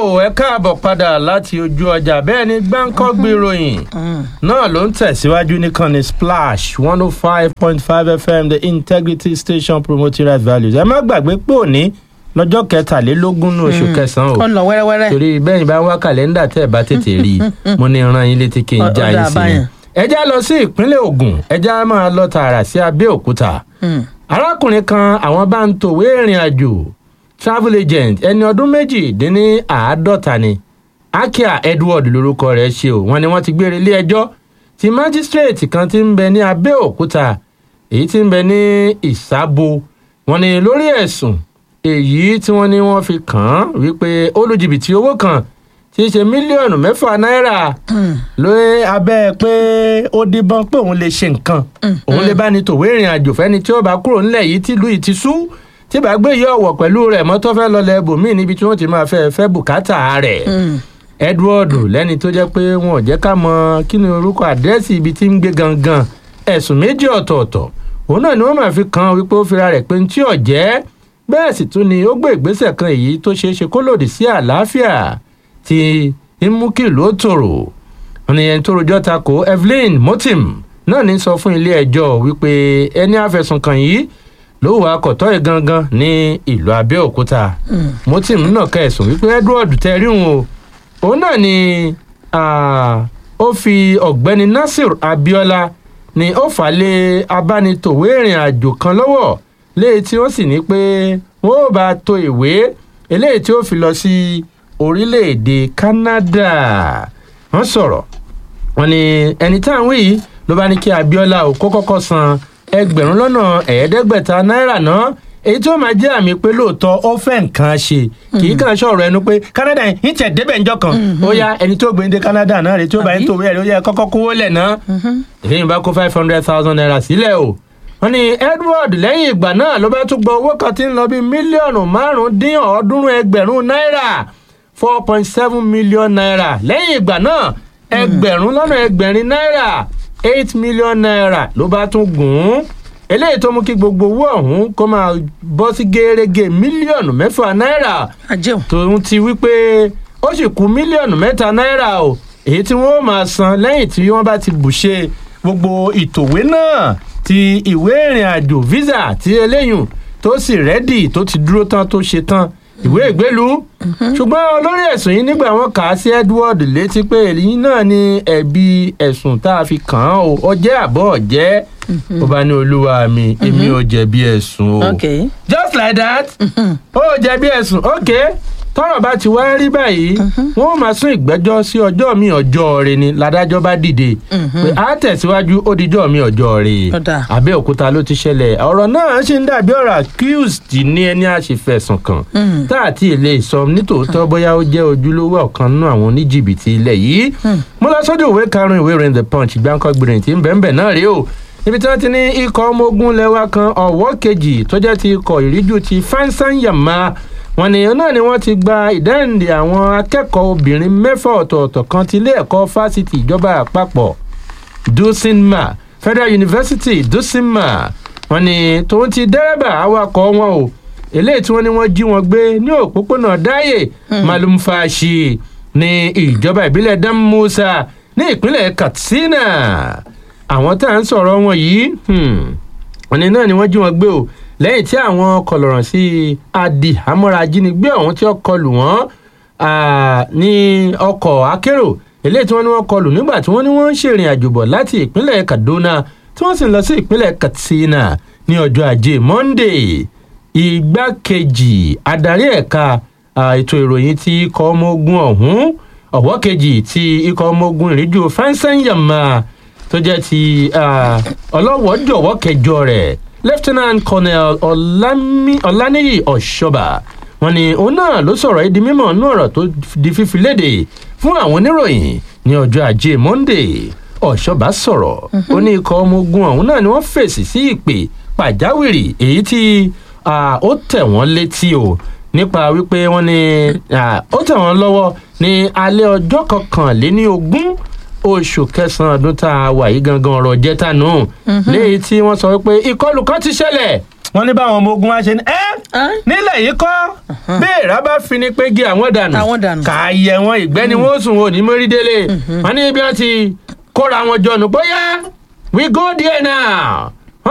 ẹ káàbọ̀ padà láti ojú ọjà bẹ́ẹ̀ ni gbáǹkọ́gbì ìròyìn náà ló ń tẹ̀síwájú nìkànnì splash one oh five point five fm the integrity station promoting right values ẹ má gbàgbé pé òní lọ́jọ́ kẹtàlélógún ní oṣù kẹsàn-án ó o ń lọ wẹ́rẹ́wẹ́rẹ́. torí bẹ́ẹ̀ bá wá kàlẹ́ndà tẹ́ ẹ bá tètè rí i mo ní ran yín létí kí n Ó- já ó yín dáa sí i báyẹn. ẹ já lọ sí ìpínlẹ̀ Ògùn ẹ já máa lọ tààrà sí Abẹ́òkúta Mm. arákùnrin kan àwọn bá ń tòwé ìrìn àjò travel agent ẹni ọdún méjìdínláàádọ́ta ni akia edward lorúkọ rẹ̀ ṣe o wọ́n ní wọ́n ti gbére ilé ẹjọ́ tí májísírèètì kan ti ń bẹ ní abẹ́òkúta èyí tí ń bẹ ní ìsábo wọ́n ní lórí ẹ̀sùn èyí tí wọ́n ní wọ́n fi kàn án wípé ó lu jìbìtì owó kan tí í ṣe mílíọ̀nù mẹ́fà náírà lórí abẹ́ pé ó díbọ́n pé òun lè ṣe nǹkan òun lè bá ní tòwé ìrìn àjò fẹ́ni tí ó bá kúrò nílẹ̀ yìí tìlú yìí ti sú tí bá gbé yọ ọ̀wọ̀ pẹ̀lú rẹ̀ mọ́tò fẹ́ lọlẹ̀ ibòmíì níbi tí wọ́n ti máa fẹ́ fẹ́ bùkátà rẹ̀ Mm. Edward lẹ́ni tó jẹ́ pé wọn ò jẹ́ ká mọ kí ni orúkọ àdírẹ́sì ibi tí ń gbé gangan ẹ̀sùn méjì ọ̀tọ̀ọ̀tọ̀ òun náà ni wọ́n máa fi kan wípé ó fira rẹ̀ pé ní tí ò jẹ́ bẹ́ẹ̀ sì tún ni ó gbé ìgbésẹ̀ kan èyí tó ṣeé ṣe kó lòdì sí àlàáfíà tí ń mú kí ìlú ó tòrò wọn ni ẹni tó rojọ́ ta ko Evelyn Motim náà ní sọ fún ilé ẹjọ́ wípé ẹni àfẹ̀sùnkàn yìí ló wà kọ̀tọ́ ẹ̀ gangan ní ìlú Abẹ́òkúta Motim náà ká ẹ̀sùn wípé Edward tẹ́rí òun o òun náà ni ah, ó fi ọ̀gbẹ́ni Nasir Abiola ni ó fà lé abánitòwé ìrìn àjò kan lọ́wọ́ léyìí tí wọ́n sì ní pé wọ́n ò bá to ìwé eléyìí tí ó fi lọ sí orílẹ̀-èdè Canada wọ́n sọ̀rọ̀ wọ́n ní ẹni tá à ń wí yìí ló bá ní kí Abiola ò kó kọ́kọ́ san ẹgbẹ̀rún lọ́nà ẹ̀ẹ́dẹ́gbẹ̀ta náírà náà èyí tí ó máa jẹ́ àmì pé lóòótọ́ ó fẹ́ nǹkan ṣe kì í kàn sọ̀rọ̀ ẹnu pé Canada yìí ń tẹ̀ débẹ̀ ńjọ́ kan ó yá ẹni tó gbé ní dé Canada náà rèé tí ó bá ń Àbí? tòwé ẹ̀rí ó yẹ kọ́kọ́ kówó lẹ̀ náà èyí bá kó five hundred thousand naira sílẹ̀ o wọ́n ní Edward lẹ́yìn ìgbà náà ló bá tún gba owó kan tí ń lọ bí mílíọ̀nù márùn-ún dín ọ̀ọ́dúnrún ẹgbẹ̀rún náírà four point seven million naira lẹ́yìn ìgbà náà ẹgbẹ̀rún lọ́nà ẹgbẹ̀rin náírà eight million naira ló bá tún gùn ún eléyìí tó mú kí gbogbo owó ọ̀hún kó máa bọ́ sí gẹ́rẹ́gẹ́ mílíọ̀nù mẹ́fà náírà àjẹun. tòun ti wípé ó sì kú mílíọ̀nù mẹ́ta náírà o èyí tí wọ́n ó máa san lẹ́yìn tí wọ́n bá ti bùṣe gbogbo ìtòwé náà ti ìwé ìrìn àjò visa ti eléyùn tó sì rẹ́dì tó ti dúró tán tó ṣe tán ìwé ìgbélú ṣùgbọ́n olórí ẹ̀sùn yìí nígbà wọ́n kà á sí Edward létí pé èyí náà ni ẹ̀bi ẹ̀sùn tá a fi kàn án o ọjẹ́ àbọ̀ ọ̀jẹ́ ó bá ní olúwa mi èmi ò jẹ̀bi ẹ̀sùn o ok. just like that ó jẹ̀bi ẹ̀sùn ok tọ́rọ̀ bá ti wá rí báyìí wọ́n ó máa sún ìgbẹ́jọ́ sí ọjọ́ mi ọjọ́ rẹ ni ládájọ́ bá dìde pé a tẹ̀síwájú ó dijọ́ mi ọjọ́ rẹ Ó dáa. Abẹ́òkúta ló ti ṣẹlẹ̀ ọ̀rọ̀ náà ṣì ń dàbí ọ̀rọ̀ accused ní ẹni àṣefẹ̀sùn kàn tá àti èlé sọ nítòótọ́ bóyá ó jẹ́ ojúlówó ọ̀kan nínú àwọn oníjìbìtì ilẹ̀ yìí mo lọ sọ́dọ̀ ìwé karùn-ún ìwé ìròyìn the punch gbáǹkọ́gbìnrin tí ń bẹ̀ẹ̀ náà rí o níbi tí wọ́n ti ní ikọ̀ ọmọ ogun lẹ́wà kan ọ̀wọ́ kejì tó jẹ́ ti ikọ̀ ìríjú ti fansanyama wọ́n ní náà ni wọ́n ti gba ìdáǹdè àwọn akẹ́kọ̀ọ́ obìnrin mẹ́fà ọ̀tọ̀ọ̀tọ̀ kan ti ilé ẹ̀kọ́ fásitì ìjọba àpapọ̀ dusinma federal university dusinma wọ́n ní tòun ti dẹ́rẹ́bà awakọ̀ wọn o eléyìí tí wọ́n ní wọ́n jí wọn gbé ní òpópónà dáyè malumfashi ní ìjọba ìbílẹ̀ damusa ní ìpínlẹ̀ katsina àwọn tá à ń sọ̀rọ̀ wọn yìí hmm, wọ́n ní náà ni wọ́n jí wọn gbé o lẹ́yìn tí àwọn kọlọ̀rọ̀ sí adi amọ́ra ajínigbé ọ̀hún tí ó kọlù wọ́n ah, ní ọkọ̀ akérò eléyìí tí wọ́n ní wọ́n kọlù nígbà tí wọ́n ní wọ́n ń ṣèrìn àjò bọ̀ láti ìpínlẹ̀ kaduna tí wọ́n sì ń lọ sí ìpínlẹ̀ katsina ní ọjọ́ ajé monday igbákejì adarí ẹ̀ka ah, ètò ìròyìn ti ikọ̀ ọmọ ogun ọ̀hún ọ̀wọ́ kejì ti ikọ̀ ọmọ ogun ìríjú fansanyama tó jẹ́ ti ah, ọlọ́wọ́jọ̀wọ́ kẹjọ rẹ̀ lieutenant colonel Ọlámi- ọláníyì ọ̀ṣọ́bà wọ́n ní òun náà ló sọ̀rọ̀ yìí di mímọ̀ nínú ọ̀rọ̀ tó di fífi léde fún àwọn oníròyìn ní ọjọ́ ajé monday ọ̀ṣọ́bà sọ̀rọ̀ ó ní ikọ̀ ọmọ ogun ọ̀hún náà ni wọ́n fèsì sí ìpè pàjáwìrì èyí tí ah, ó tẹ̀ wọ́n létí o nípa wípé wọ́n ní ah, ó tẹ̀ wọ́n lọ́wọ́ ní alẹ́ ọjọ́ kọkànléní ogún oṣù kẹsàn-án ọdún tá a wà yìí gangan ọ̀rọ̀ jẹ́ta nù léyìí tí wọ́n sọ wípé ìkọlù kan ti ṣẹlẹ̀ wọ́n ní báwọn ọmọ ogun wa ṣe ní ẹ́ Ẹ́? nílẹ̀ yìí kọ́ béèrà bá fi ni pé gé àwọn dànù Àwọn dànù. kà á yẹ wọn ìgbẹ́ ni wọ́n sùn wọn ò ní mórí délé wọ́n ní bí wọ́n ti kóra wọn jọ nù bóyá we go there now